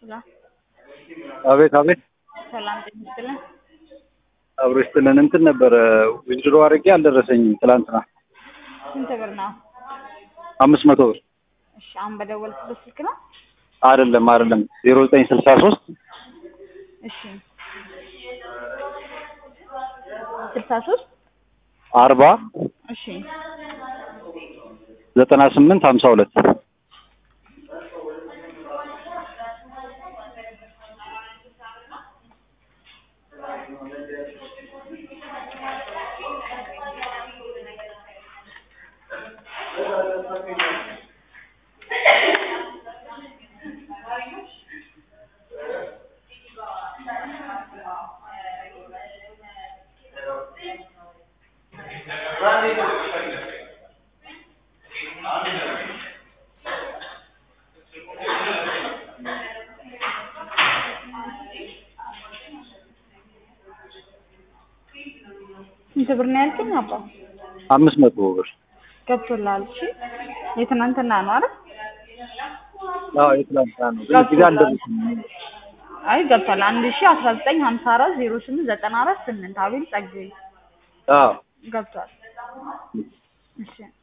ሄሎ አቤት አቤት ሰላም ጤና ይስጥልን። አብሮ ይስጥልን። እንትን ነበረ ዊዝድሮ አድርጌ አልደረሰኝም። ትላንትና ስንት ብር ነው? አምስት መቶ ብር እሺ አሁን በደወልኩበት ስልክ ነው? አይደለም አይደለም ዜሮ ዘጠኝ ስልሳ ሶስት እሺ ስልሳ ሶስት አርባ እሺ ዘጠና ስምንት ሀምሳ ሁለት ስንት ብር ነው ያልከኝ? አባ አምስት መቶ ብር ገብቶልሃል? እሺ የትናንትና ነው አይደል? አዎ የትላንትና ነው ግን እዚህ ጋር አልደረሰኝም። አይ ገብቷል። አንድ ሺ አስራ ዘጠኝ ሀምሳ አራት ዜሮ ስምንት ዘጠና አራት ስምንት አቤል ጸጋዬ አዎ ገብቷል። እሺ